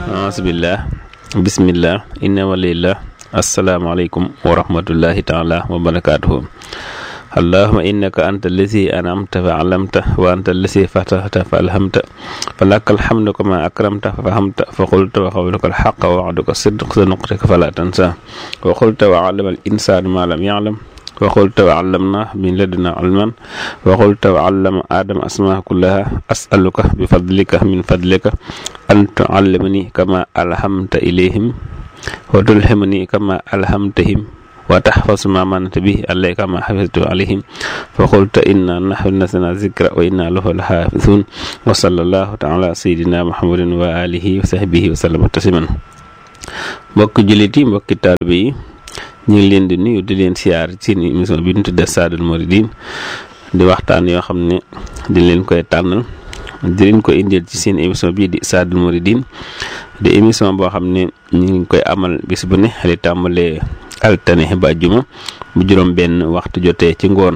asbillah bismillah inna walillah asalaamaaleykum wa rahmatullahi taala wa barakaatuhu allahuma innaka anta allazi anamta fa alamta wa anta allazi fatahta fa alhamta fa laka alhamdu kama akramta fa fahamta fa qulta wa qawluka alxaqa wa wa'duka sidq sa nuqtika fala tansa wa qulta wa allama al insanu ma lam ya'lam wa qulta wa allamna min laduna ilman wa qulta wa allama adama asmaa kullaha as'aluka bi fadlika min fadlika an tuallimani kama alhamta ilayhim wa tulhimani kama alhamtahim wa tahfaz ma manata bihi alayka kama hafiztu alayhim fa qulta inna nahnu nazzalna zikra wa inna lahu lahafizun wa sallallahu ta'ala sayyidina muhammadin wa alihi wa sahbihi wa sallama tasliman mbokki jullit yi mbokki taalibe yi ñu ngi leen di nuyu di leen siyaar ci seen émission bi ñu tudde Saadul Mouridine di waxtaan yoo xam ne di leen koy tànnal di leen ko indil ci seen émission bii di Saadul Mouridine di émission boo xam ne ñu ngi koy amal bis bu ne li tàmbalee altane ba juma bu juróom benn waxtu jotee ci ngoon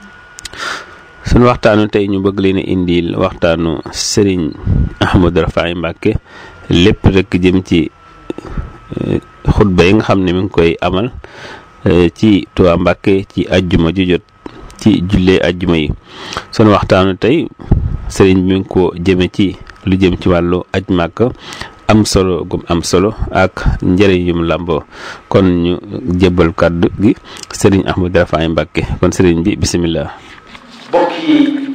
suñu waxtaanu tey ñu bëgg leen a indil waxtaanu Serigne Ahmadou Rafahi Mbacké lépp rek jëm ci xutba yi nga xam ne mi ngi koy amal ci Tuubaa Mbàkke ci ajjuma ju jot ci jullee ajjuma yi sunu waxtaanu tey sëriñ bi mi ngi ko jëme ci lu jëm ci wàllu aj màkk am solo gum am solo ak njëriñ yum làmboo kon ñu jébbal kàddu gi sëriñ Ahmadou Rafahi Mbacké kon sëriñ bi bisimilah. mbokk yi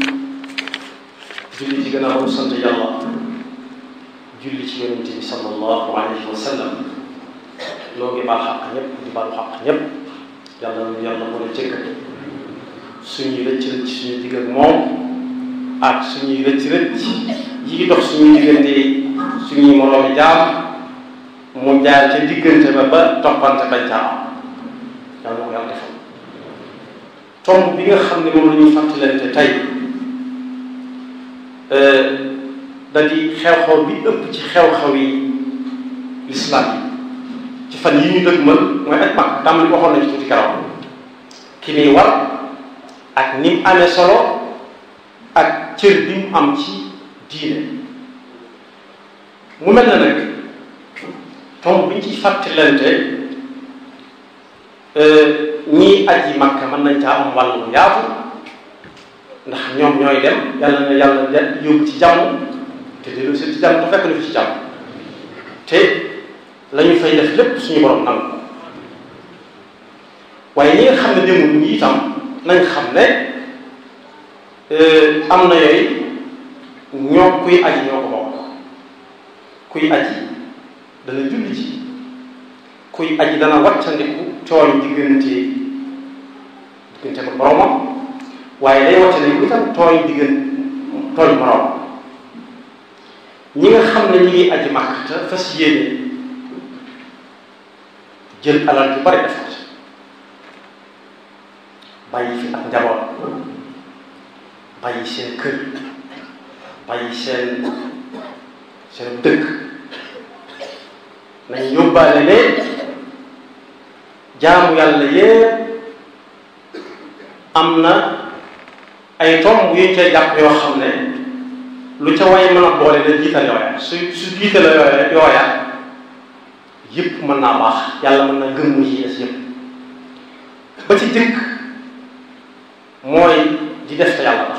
julli ci gën a sant yàlla julli ci yonent bi sallallahu alayhi wa sallam loo ngi baal xaq ñëpp di baal xaq ñëpp yàlla na yàlla mën a jëkk suñuy rëcc rëcc suñuy digg ak moom ak suñuy rëcc rëcc yi ngi dox suñuy diggante suñuy moroomi jaam mu jaar ca diggante ba ba toppante bañ caa am yàlla na ko yàlla defal tomb bi nga xam ne moom la ñuy fàttalante tey da di xew-xew bi ëpp ci xew-xew yi lislaam yi ci fan yi ñu dëgmal mooy aj mag tàmbali waxoon nañu tuuti karaw ki muy war ak ni mu amee solo ak cër bi mu am ci diine mu mel na nag tomb bi ñu ciy fàttalante ñii aji makka mën nañ caa am wàllu yaatu ndax ñoom ñooy dem yàlla na yàlla yóbbu ci jàmm te dellu si ci jàmm te fekk na fi ci jàmm te la ñu fay def lépp suñu borom nangu waaye ñi nga xam ne demul ñi itam nañ xam ne am na yooyu ñoo kuy aji ñoo ko bokk kuy aji dana julli ci kuy aji dana wàccandiku tooñ diggante diggante ko boromam waaye day wàccandiku itam tooñ diggante tooñ borom ñi nga xam ne ñi ngi aji màkk te fas yéene jël alal ju bari def ko bàyyi fi ak njaboot bàyyi seen kër bàyyi seen seen dëkk nañ yóbbaale ne jaamu yàlla yépp am na ay tomb yuñ cay jàpp yoo xam ne lu ca way mën a boole na jiital yooya su su jiital yooya yooya yëpp mën naa baax yàlla mën na gëm mu ci des yëpp ba ci dëkk mooy di def te yàlla tax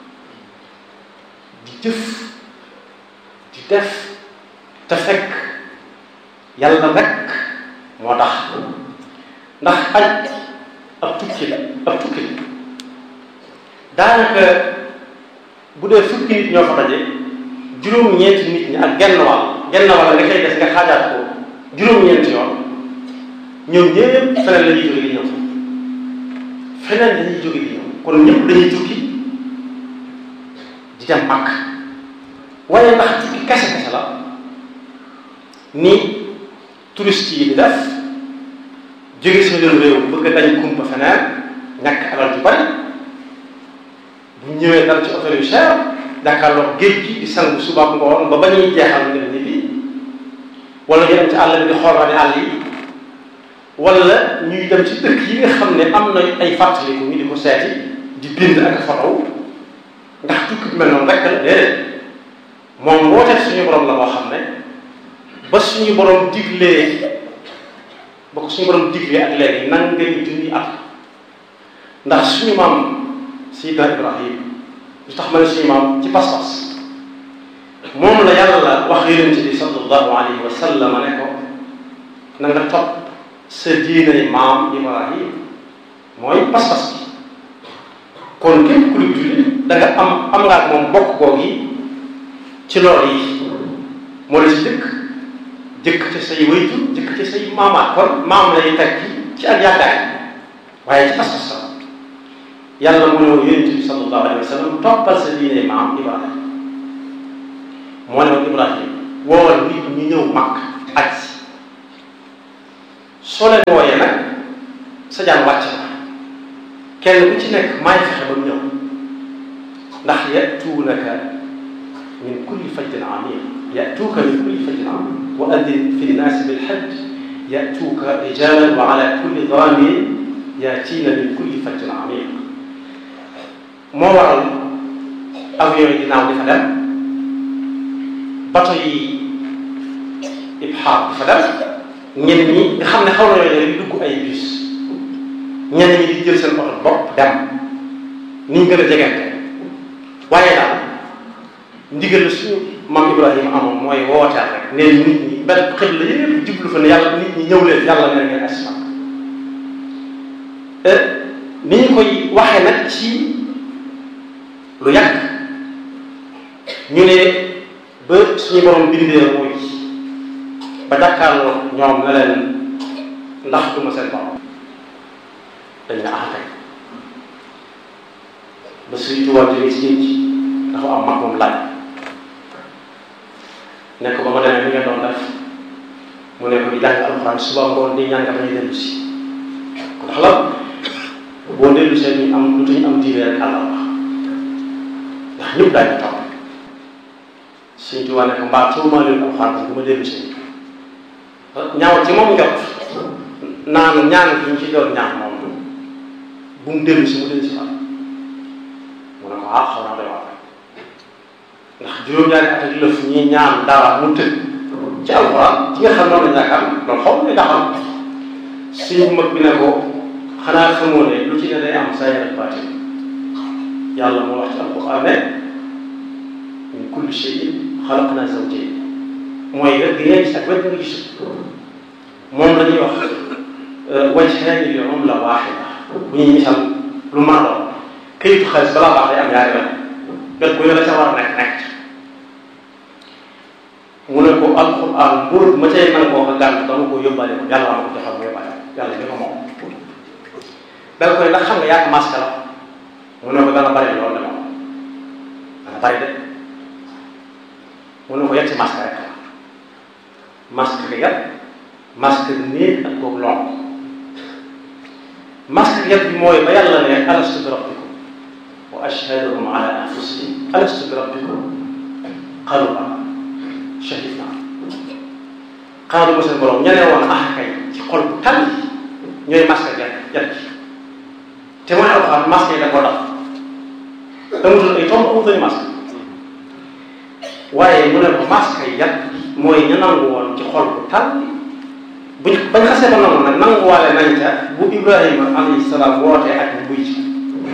di jëf di def te fekk yàlla rek moo tax ndax aj ab tukki la ab tukki la daanaka bu dee fukki nit ñoo fa daje juróom-ñeenti nit ñi ak genn wàll genn wàll nga koy des nga xaajaat ko juróom-ñeenti yoon ñoom ñëpp feneen la ñuy jóge di ñëw feneen dañuy jóge di ñëw kon ñëpp dañuy tukki di dem Makka waaye ndax tukki kese kese la ni touriste yi di def jóge seen réew bëgg dañ kumpa feneen ñàkk alal ju bari bu ñëwee dal ci hôtel yu cher jàkkaarloog géej gi di sangu suba ak ngoon ba ba ñuy jeexal ngeen ñi bi wala ñu dem ci àll bi di xool rani àll yi wala ñuy dem ci dëkk yi nga xam ne am na ay fàttaliku ñu di ko seeti di bind ak fotow ndax tukki bi mel noonu rek la déedéet moom wooteet suñu borom la moo xam ne ba suñu borom diglee ba ko suñu borom diglee ak léegi nan ngay junni at ndax suñu maam Seydina Ibrahim lu tax ma ne suñu maam ci pas-pas moom la yàlla wax yonent bi sallallahu alayhi wa sallam ne ko na nga topp sa diinay maam Ibrahim mooy pas-pas bi kon képp ku julli da nga am am nga ak moom bokk googu yi ci loolu yi moo la ci dëkk jëkk ci say wayjur jëkk ci say maamaat kon maam lay teg ci ci ak yaakaar waaye ci pas-pas la yàlla mu ne woon yonent bi sallallahu alayhi wa sallam toppal sa diine maam Ibrahim moo ne woon Ibrahim woowal nit ñu ñëw màkk aj si soo leen wooyee nag sa jaan wàcc na kenn ku ci nekk maay fexe ba mu ñëw ndax yatuunaka min kulli fajjin amiq yatuuka min kulli fajjin amiq wa addin fi nnaasi bilhajj yatuuka rijalan wa ala kulli daamirin yaatiina min kulli fajjin amiq moo waral avion yi dinaaw di fa dem bato yi ibxaar di fa dem ñenn ñi nga xam ne xaw na yooyu di dugg ay bus ñenn ñi di jël seen oto bopp dem ni ñu gën a jegante waaye daal ndigal la suñu maam Ibrahima amoon mooy wooteel rek nee nit ñi benn xëy la yëpp jublu fa ne yàlla nit ñi ñëw leen yàlla ne ngeen asma ni ñu koy waxee nag ci lu yàgg ñu ne ba suñu borom bindee mooy ba jàkkaarloo ñoom ne leen ndax duma seen borom dañ ne ah kay ba suy tubaab jógee ci géej gi dafa am mag moom laaj ne ko ba ma demee ni nga doon def mu ne ko di jàng alxuraan suba ngoon di ñaan nga bañ a dellu si ndax la boo dellu see ñu am lu tañu am diine rek àlla wax ndax ñëpp daañu topp suñ tubaab ne ko mbaa tuumaa leen alxuraan parce que ma dellu si ñaaw ci moom njot naan ñaan gi ñu ci doon ñaan moom bu mu dellu si mu dellu si waat mu ne ko ah xaw naa doy wax ndax juróom-ñaari at ak lëf ñi ñaan dara mu tëj ci alxuraan ci nga xam noonu la ñàkk am loolu xaw ma daxam suñu mag bi ne ko xanaa xamoo ne lu ci ne day am saa yàlla baati yàlla moo wax ci alxuraan ne min kulli shay'in xalaqnaa zawjayn mooy wet gi ngay gis ak wet nga gisul moom la ñuy wax wajhaani li umla waahida bu ñuy misal lu mën a doon këyitu xaalis balaa baax day am ñaari wet wet bu ne la ca war a nekk nekk mu ne ko alquran mbóot ma cay nangoo ko gànt dama ko yóbbaale ko yàlla ma ko joxal ma yóbbaale yàlla ñu ko moom danga koy ndax xam nga yaa masque la mu ne ko dana bari loolu de moom dana bari de mu ne ko yegg ci masque rek la masque bi yat masque néeg ak kooku lonk masque bi yat bi mooy ba yàlla ne alastu bi rabbikum wa ashhaduhum ala anfusihim alastu bi rabbikum qalu bala shahidna xaaru ma seen borom ñeneen woon ah kay ci xol bu tànn ñooy masque yat yat ji te mooy alxuraan masque yi da koo daf amutul ay tomb amutul masque waaye mu ne ko masque yi yat mooy ñu nangu woon ci xol bu tànn buñ bañ xasee ba nangu nag nanguwaale nañ ca bu Ibrahima alayhi salaam wootee ak buy ci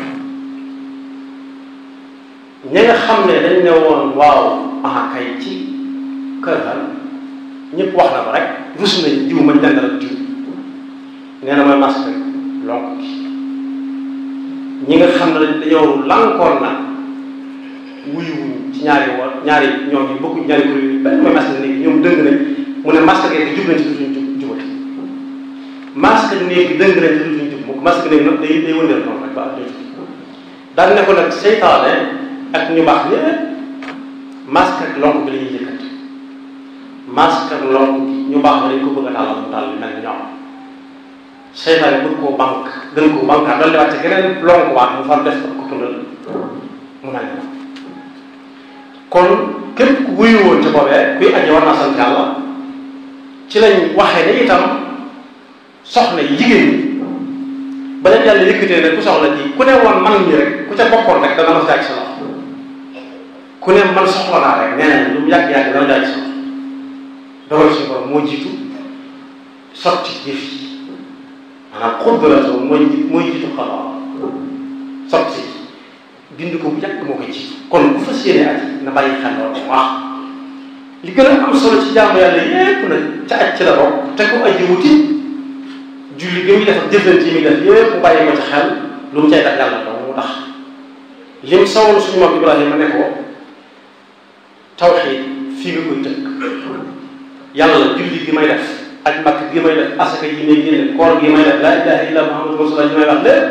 ñi nga xam ne dañ ne woon waaw ah kay ci kër ga ñëpp wax na ko rek rus nañ jiw mañ dendal ak jiw nee na mooy masque lonk gi ñi nga xam ne dañoo lankoon na wuyuwuñ ci ñaari woon ñaari ñoom yi bokkuñ ñaari kuréel yi benn mooy masque néeg ñoom dëng nañ mu ne masque gi jub nañ ci dutuñ jub jubati masque néeg bi dëng nañ ci dutuñ jub mukk masque néeg nag day day wëndeel noonu rek ba ak jot daal ne ko nag seytaane ak ñu baax ñëpp masque ak lonk bi la ñuy yëkkati masque ak lonk ñu baax dañ ko bëgg a tàllal mu tàll mel ni ñoom seytaane bëgg koo banque gën koo banque dal di wàcce geneen lonk waat mu far def ko tundal mu mel ni kon képp ku wuyu woon ci boobee kuy aji war naa sant yàlla ci lañ waxee ne itam soxna yi jigéen ñi ba leen yàlla yëkkatee ne ku soxla ji ku ne woon man ñi rek ku ca bokkoon rek dana ma jaaj sa loxo ku ne man soxla naa rek nee nañ lu mu yàgg-yàgg dana jaaj sa loxo dogal suñu borom moo jiitu sotti jëf yi maanaam xudratu mooy mooy jiitu xabaar sotti bind ko bu yàgg moo koy jiitu kon ku fas yéene aji na bàyyi xel loolu bu baax li gën a am solo ci jaamu yàlla yépp nag ca aj ci la bokk te ko aji wuti julli gi muy def ak jëflante yi muy def yépp mu bàyyi ko ci xel lu mu cay def yàlla dong mu tax lim sawoon suñu moom Ibrahima ne ko tawxiid fii nga koy tënk yàlla julli gi may def ak makk gi may def asaka yi may génne koor gi may def laa ilaha illa muhammadu rasulullah yi may wax lépp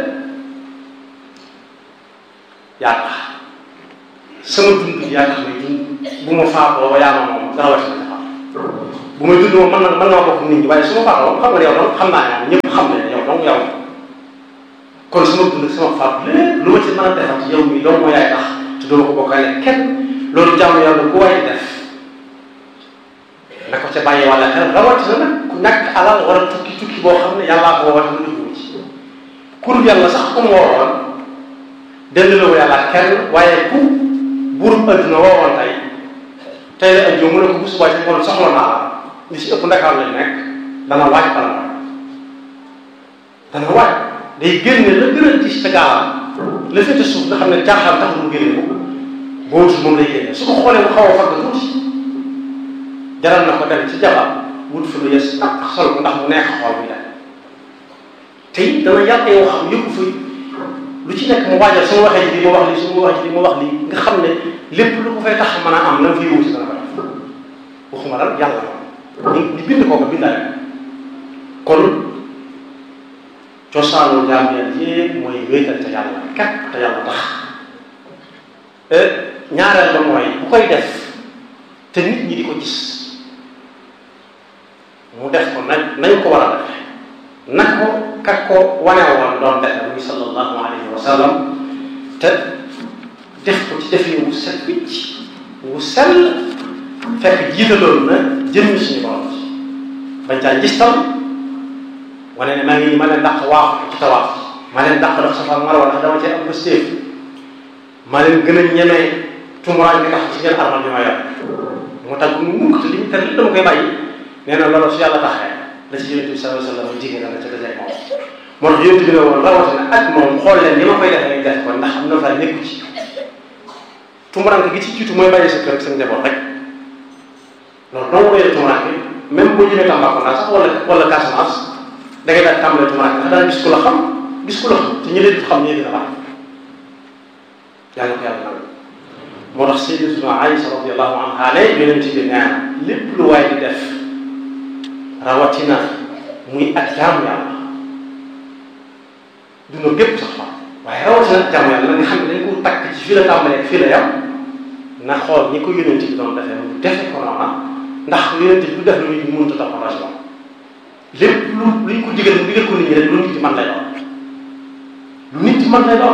yaa tax sama dund yaa tax may dund bu ma faatoo yaa ma moom dara wàcc na faat bu may dund moom mën na mën naa bokk nit ñi waaye su ma faatoo xam nga ne yow doon xam naa ne ñëpp xam ne yow dong yow kon sama dund sama faat lépp lu ma ci mën a defal ci yow mi dong moo yaay tax te doo ko bokkaale kenn loolu jàmm yàlla ku waay def na ko ca bàyyi wala xel rawatina nag ku ñàkk alal war a tukki tukki boo xam ne yàllaa ko woote lu dugg ci kur yàlla sax ku mu woowoon delloo yàlla kenn waaye ku buurub adduna woowoon tey tey la ajjoo mu ne ko bu subaa ci ngoon soxla naa la li ci ëpp ndakaar lañ nekk dana waaj bala waaj dana waaj day génne la gën a gis ca gaalam la féete suuf nga xam ne caaxaan tax mu génne ko boobu moom lay génne su ko xoolee mu xaw a fagg tuuti jaral na ko dem ci jabar wut fi lu yes ak sol ko ndax mu neex xool muy dem te it dana yàq yow xam yëpp fi lu ci nekk mu waajal su ma waxee ji li ma wax lii su ma waxee ji li ma wax lii nga xam ne lépp lu ko fay tax mën a am na nga fay wuti dana ko def waxuma lan yàlla moom ñu bind koo ko bindaale kon cosaanu jaam yàlla yépp mooy wéetal te yàlla kat te yàlla tax ñaareel ba mooy bu koy def te nit ñi di ko gis mu def ko nañ nañ ko war a defe na ko kat ko wane woon doon defe muy sallallahu alayhi wa sallam te def ko ci defin wu set wicc wu sell fekk jiitaloon na jëmmi suñu borom ci bañ caa gis tam wane ne maa ngi ma leen dàq waaxu ci tawaaf ma leen dàq dox safa marwa ndax dama cee am pëstéef ma leen gën a ñemee tumuraan bi nga xam ci ngeen armal bi ma yor mu tax mu mukk te li ñu te li dama koy bàyyi nee na loolu su yàlla taxee la ci yonent bi sallallahu alayhi wa sallam jigéen la ca dajee moom moo tax yonent bi ne woon rawatina ak moom xool leen ni ma koy def ngay def ko ndax am na fa nekku ci tumuraan gi ci jiitu mooy bàyyi sa kër ak sa njaboot rek loolu dong koy def tumuraan bi même boo jëmee Tambacounda sax wala wala Casamance da ngay daal tàmbalee tumuraan bi ndax daan gis ku la xam gis ku la xam te ñi leen di xam ñee dina baax yàlla ko yàlla nag moo tax sayyidatuna Aïsa radiyallahu anha ne yonent bi nee na lépp lu waay di def rawatina muy ak jaamu yàlla duna gépp sax fa waaye rawatina ak jaamu yàlla nga xam ne dañ ko takk ci fii la tàmbalee fii la yam na xool ñi ko yonent bi doon defee mu defe ko noona ndax yonent bi du def lu nit ñi mënut a toppatoo si moom lépp lu luñ ko digal mu digal ko nit ñi rek lu nit ñi mën lay doon lu nit ñi mën lay doon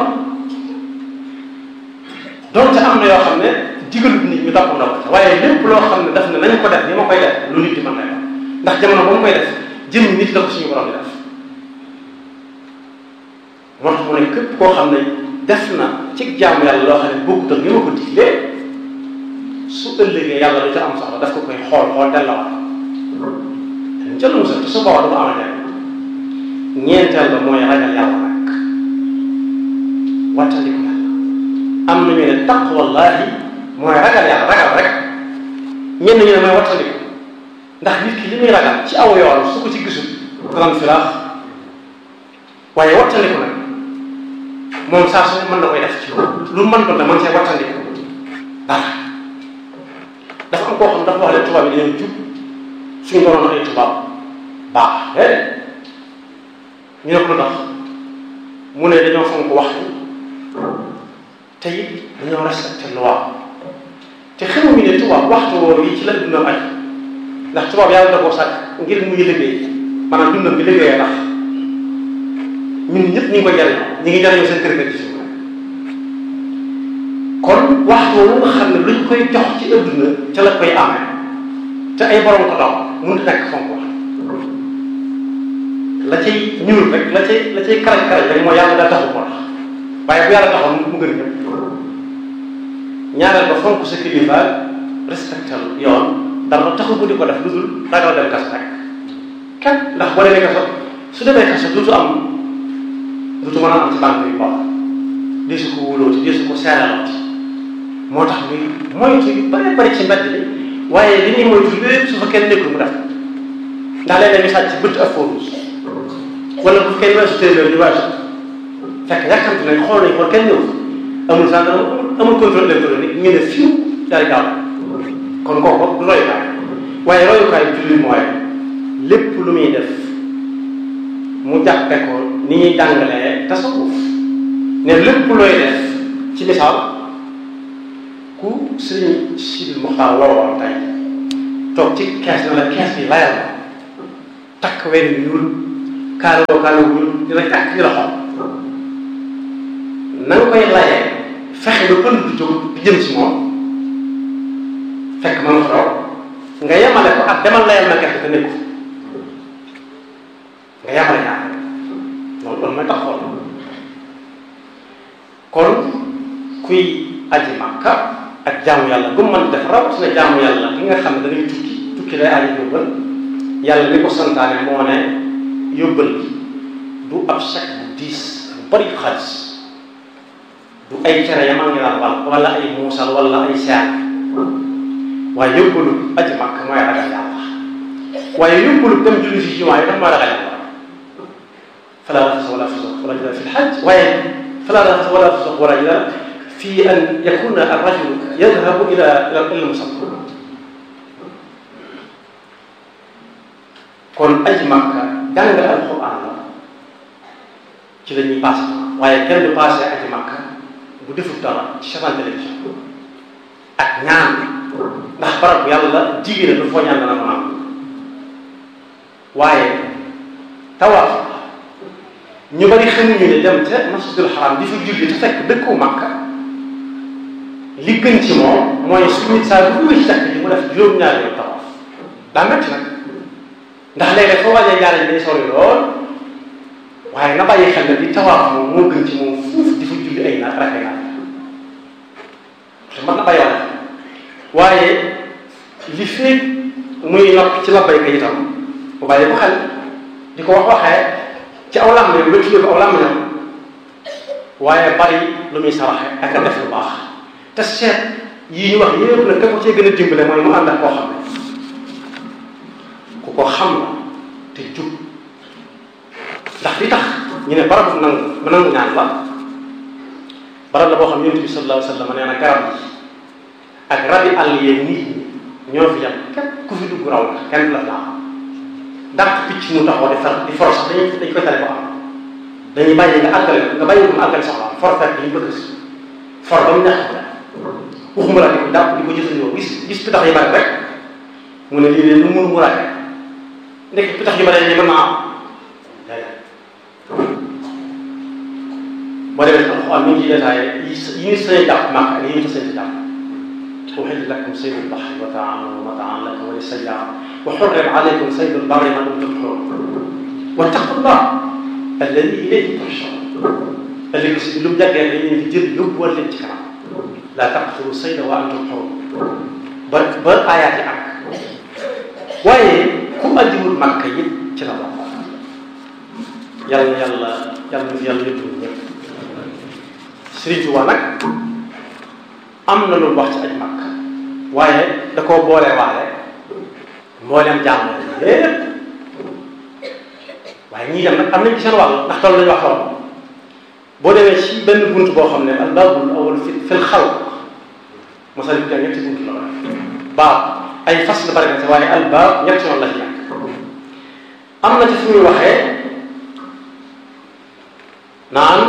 donte am na yoo xam ne digalut nit ñu topp na ko waaye lépp loo xam ne daf ne nañ ko def ni ma koy def lu nit di mën lay doon ndax jamono ba mu koy def jëm nit la ko suñu borom di def moo tax mu ne képp koo xam ne def na ci jaamu yàlla loo xam ne bokkut ak ni ma ko diglee su ëllëgee yàlla lu ca am soxla daf ko koy xool xool dellawaat dañ ca lu musal te su boobaa dafa am a ñeenteel ba mooy ragal yàlla nag wattandiku yàlla am na ñu ne taqwallahi mooy ragal yàlla ragal rek ñenn ñu ne mooy wattandiku ndax nit ki li muy ragal ci aw yoon su ko ci gisul danañ filaax waaye wattandiku nag moom saa su mën na koy def ci lu mën ko ne man see wattandiku dara dafa am koo xam dafa wax ne tubaab yi dañoo jub suñu doon ay tubaab baax déedéet ñu ne ko lu tax mu ne dañoo fonk waxtu te it dañoo respecté loi te xamuñu ne tubaab waxtu woowu yi ci la dundam aj ndax tubaab yàlla da koo sàkk ngir muy liggéey maanaam dundam bi liggéeyee tax ñun ñëpp ñu ngi koy jariñoo ñu ngi jariñoo seen kër kër ci suñu kon waxtu woowu nga xam ne luñ koy jox ci adduna ca la koy amee te ay borom ko daw mënut nekk fonk wax la cay ñuul rek la cay la cay karaj karaj rek mooy yàlla daa taxu ko tax waaye bu yàlla taxoon mu gën ñëpp ñaareel ba fonk sa kilifa respectal yoon dara taxu ko di ko def lu dul ragal dem kaso rek kenn ndax boo demee kaso su demee kaso duutu am duutu mën a am ci banque yu baax di su ko wóolooti di su ko seeralooti moo tax muy moytu yu bari bari ci mbedd bi waaye li ñuy moytu lépp su fa kenn nekkul mu def ndax léeg-léeg ñu sàcc bëtt ak foofu wala bu kenn weesu téeméer ñu weesu fekk yàkkamti nañ xool nañ xool kenn ñëw amul gendarme amul contrôle électronique ñu ne fiw daal di gaaw kon kooku du royukaay waaye royukaay julli mooy lépp lu muy def mu jàppe ko ni ñuy jàngalee tasawuf ne lépp looy def ci misaal ku sëriñ Sidi Muxtaar woowoon tey toog ci kees na la kees bi layal la takk wenn ñuul kaaloo kaaloo ñuul dina takk ci loxo na nga koy layee fexe ba pënd du jóg di jëm si moom fekk ma nga fa raw nga yemale ko ak demal layal ma gerte te nekku nga yemale ñaar loolu loolu mooy tax xool kon kuy aji makka ak jaamu yàlla bu mu mën def rawatina jaamu yàlla ki nga xam ne da ngay tukki tukki lay aji yóbbal yàlla li ko santaane moo ne yóbbal bi du ab chèque bu diis bu bari xaalis du ay cere yamaa ngi naan wal wala ay muusal wala ay seer waaye yóbbalu aji makka mooy ragal yàlla waaye yóbbalu dem julli si jumaa yi daf mooy ragal yàlla fala rafasa wala fusuq wala jidal fi lxaj waaye fala rafasa wala fusuq wala jidal fi an yakuna arrajul yadhabu ila ila musalla kon aji makka jàng alquran la ci la ñuy passé waaye kenn du passé aji makka bu defut dara ci seetaan télévision ak ñaan ndax barab bu yàlla jigéen lu foo ñaan dana mën a am waaye tawaaf ñu bari xamuñu ne dem ca masjidul xaram di fa julli te fekk dëkku makka li gën ci moom mooy su nit saa bu duggee ci jàkk ji mu def juróom-ñaari yoon tawaaf daa metti nag ndax léeg-léeg foo waajee jaare ji day sori lool waaye na bàyyi xel ne di tawaaf moom moo gën ci moom fuuf di fa julli ay naat rakay naat te mën na bàyyi wala waaye li feeg muy nokk ci labbayka itam bu bàyyi ko xel di ko wax waxee ci aw làmmiñam nga tuddee ko aw làmmiñam waaye bari lu muy saraxe ak a def lu baax te seet yii ñu wax yépp nag ka ko cee gën a dimbale mooy mu ànd ak koo xam ne ku ko xam la te jub ndax li tax ñu ne barabu nangu mu nangu ñaan la barab la boo xam yonent bi sallallahu alayhi wa sallam nee na garab yi ak rabi àll yee nit ñi ñoo fi yam képp ku fi dugg raw la kenn la laa dàq picc mu taxaw di far di for sax dañuy dañ koy tere ko am dañuy bàyyi nga àggale nga bàyyi ko mu àggale soxla for fekk li ñu bëgg si for ba mu neex ko waxuma la di ko dàpp di ko jëfandikoo gis gis pitax yi bari rek mu ne lii de lu mënu mu raake ndek pitax yi bari yi mën naa am boo demee ci alxuraan mi ngi ciy détaillé yi yi ñu sañ jàpp màkk ak yi ñu sañ jàpp uhilla lakum saydul bahri wa ta'amuhu mata'an lakum wa lis-sayyara wa hurrima alaykum saydul barri ma dumtum hurum wattaqullah alladi ilayhi tuhsharun ëllëg si lu mu jàggee dañ leen di jël yóbbuwal leen ci kanam laa taqtulu sayda wa antum hurum ba ba aayaat yi ak waaye ku ajiwul màkk it ci la bokk yàlla na yàlla yàlla na fi yàlla yóbbu ñëpp Sëriñ Tuubaa nag am na lu wax ci aj màkk waaye da koo boole waale mbooleem jàmm lépp waaye ñii dem nag am nañ ci seen wàll ndax toll nañu wax lool boo demee ci benn bunt boo xam ne al baabul awwal fi fil xalq mosal bi ñetti bunt la baab ay fas la bari na waaye al baab ñetti yoon la ci nekk am na ci fu muy waxee naan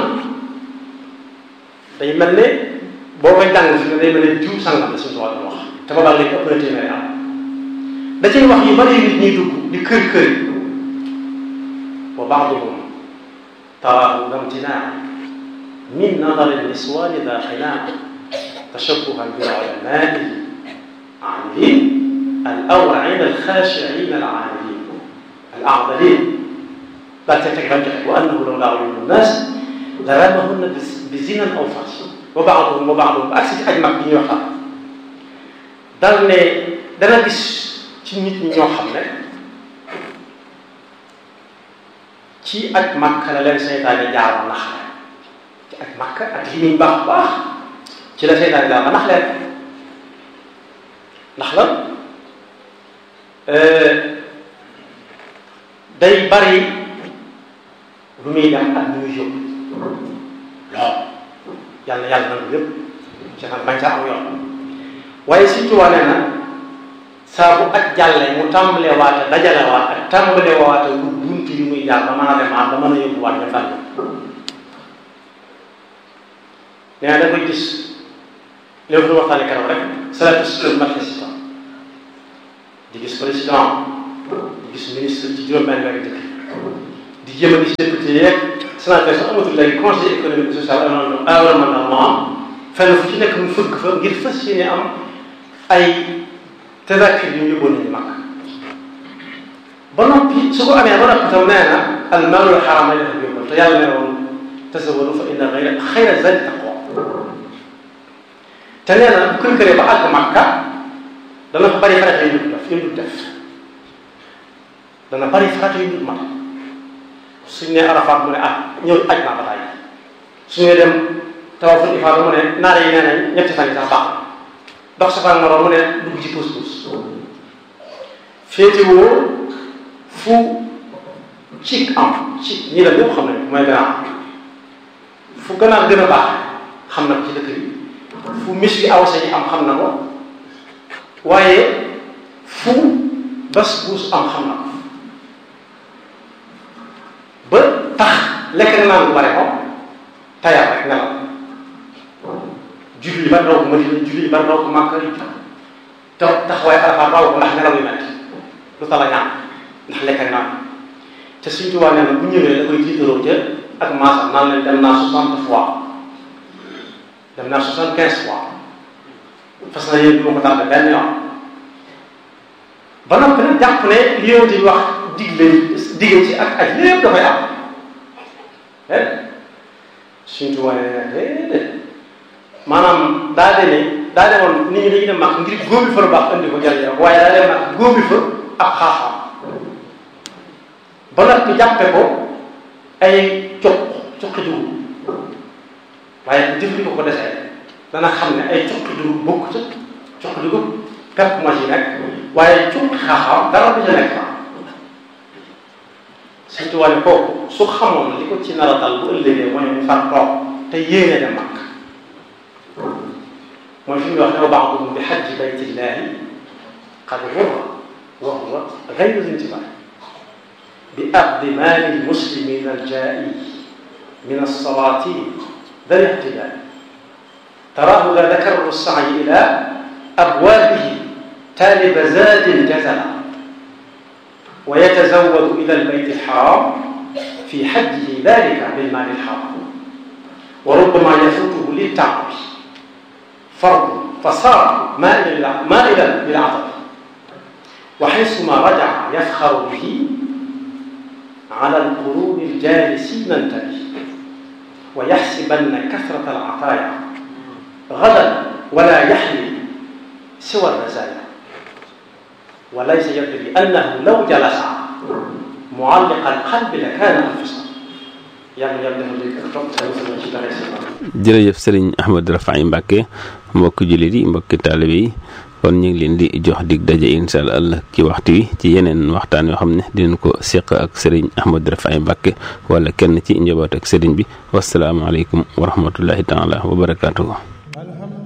day mel ne boo koy jàng fi ne day mel ne jiw sangam la suñu tubaab wax te boobaa léegi ëpp na téeméeri am da cay wax yu bari nit ñuy dugg di kër kër yi wa baaduhum taraahu lamtinaa min nadari niswaani daa xinaa tashabbuhan bil ulamaai aamilin al awrain al xaashiin al aamilin al aadalin daal ca teg ram joxe wa annahu law laa uyuunu nnaas la ramahunna bi zinan aw fahsh wa baaduhum wa baaduhum ba agsi ci aj mag bi ñuy waxtaan dal ne dana gis ci nit ñi ñoo xam ne ci aj Makka la leen seytaane jaar ba nax leen ci aj Makka ak li muy baax baax ci la seytaane jaar ba nax leen ndax la day bari lu muy dem ak lu muy yóbbu lool yàlla yàlla nangu yëpp ci xam bañ sa am yoon waaye surtout wane na saa bu ak jàllee mu tàmbalee waate dajale waat ak tàmbalee waate lu bunt yu muy jaar ba mën a demaat ba mën a yóbbu waat ñu fànn nee na da koy gis léegi lu waxtaane keroog rek salatu sukkur mat président di gis président di gis ministre ci juróom-benn weer dëkk di jéem a gis député yeeg sénateur sax amatul léegi conseil économique et social environnemental fenn fu ci nekk mu fëgg fa ngir fas yéene am ay tadakir yu ñu yóbboon nañu mag ba noppi su ko amee ba noppi tam nee na al maalul xaram lay def yóbbal te yàlla ne woon tasawwadu fa inna xayra xayra zadi taqwa te nee na bu kër ba àgg Makka dana fa bari farata yu dul def yu dul def dana bari farata yu dul mat suñ ne Arafat mu ne ah ñëw aj naa ba tàyyi suñu dem tawaful ifaada mu ne naare yi nee nañ ñetti fan yi sax baax dox safaan moroom mu ne dugg ci puus puus féetewoo fu ci am ci ñi la ñëpp xam nañ mooy ganaar fu ganaar gën a baax xam na ko ci dëkk bi fu mis bi awsa yi am xam na ko waaye fu bas buus am xam na ko ba tax lekk naan bu bare ko tayal rek nelaw julli yi bari raw ko Madina julli yi bari raw ko Màkka yi te taxawaay Arafaat raw ko ndax nelaw yu metti lu tala ñaan ndax lekk ak naan te suñ tubaab nee na bu ñëwee da koy tiitaroo ca ak maasam naan leen dem naa soixante fois dem naa soixante quinze fois fas na yéen du ma ko tardé benn yoon ba noppi nag jàpp ne li yonent yi wax digle dige ci ak aj lépp dafay am eh suñ tubaab nee na déedéet maanaam daa demee daa demoon nit ñi dañuy dem màkk ngir góobi fa lu baax indi ko jëriñoo ko waaye daa dem màkk góobi fa ab xaaxaam ba nag ñu jàppe ko ay cuq cuqi dugub waaye bu jëfandikoo ko desee dana xam ne ay cuqi dugub bokk ca cuqi dugub pepp ma ci nekk waaye cuqi xaaxaam dara du ca nekk fa surtout wàllu kooku su xamoon li ko ci nar a dal bu ëllëgee mooy mu far toog te yéene dem màkk mooy fi ñuy wax ne ba'duhum bi hajji baytillahi qad ghurra wa huwa ghayru intibah bi aqdi mali lmuslimina aljaa'i min alsalatin ذا الاهتداء تراه لا ذكر السعي إلى أبوابه تالب زاد جزلا ويتزود إلى البيت الحرام في حجه ذلك بالمال الحرام وربما يفوته للتعب فرض فصار مائلا مائلا للعطب وحيثما رجع يفخر به على القرون الجالسين انتبه ويحسبن كثرة العطايا غدا ولا يحمل سوى الرزايا وليس يدري أنه لو جلس معلق القلب لكان أنفسا jërëjëf sëriñ Ahmadou Rafahi Mbacke mbokki jullit yi mbokki taalibe yi kon ñu ngi leen di jox dig daje incha allah ci waxtu wi ci yeneen waxtaan yoo xam ne dinañ ko seq ak sëriñ Ahmadou Rafahi Mbacke wala kenn ci njaboot ak sëriñ bi wasalaamaaleykum wa rahmatullahi taala wa barakaatuhu